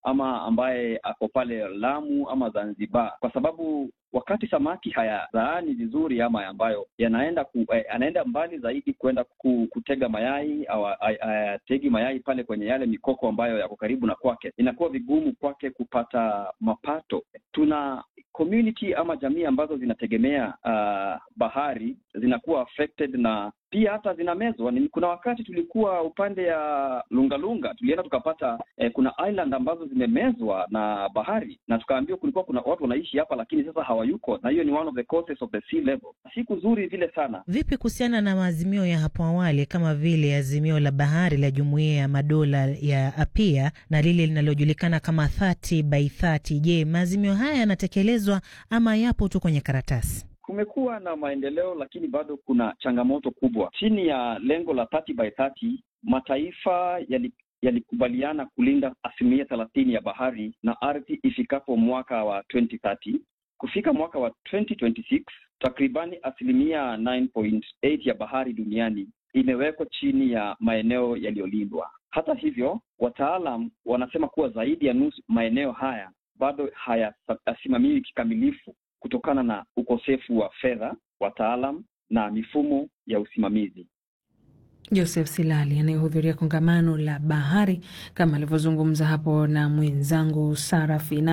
ama ambaye ako pale Lamu ama Zanzibar, kwa sababu wakati samaki hayazaani vizuri ama ambayo yanaenda ku, eh, anaenda mbali zaidi kwenda ku, kutega mayai au ayategi mayai pale kwenye yale mikoko ambayo yako karibu na kwake, inakuwa vigumu kwake kupata mapato. Tuna community ama jamii ambazo zinategemea uh, bahari zinakuwa affected na pia hata zinamezwa. Ni kuna wakati tulikuwa upande ya Lungalunga, tulienda tukapata eh, kuna island ambazo zimemezwa na bahari, na tukaambiwa kulikuwa kuna watu wanaishi hapa, lakini sasa hawayuko, na hiyo ni one of the causes of the sea level. Si kuzuri vile sana. Vipi kuhusiana na maazimio ya hapo awali kama vile azimio la bahari la Jumuiya ya Madola ya APIA na lile linalojulikana kama 30 by 30? Je, maazimio haya yanatekelezwa ama yapo tu kwenye karatasi? Kumekuwa na maendeleo lakini bado kuna changamoto kubwa. Chini ya lengo la 30 by 30 mataifa yali yalikubaliana kulinda asilimia thelathini ya bahari na ardhi ifikapo mwaka wa 2030. Kufika mwaka wa 2026 takribani asilimia 9.8 ya bahari duniani imewekwa chini ya maeneo yaliyolindwa. Hata hivyo, wataalam wanasema kuwa zaidi ya nusu maeneo haya bado hayasimamiwi kikamilifu kutokana na ukosefu wa fedha, wataalam na mifumo ya usimamizi. Joseph Silali anayehudhuria kongamano la bahari kama alivyozungumza hapo na mwenzangu Sarafina.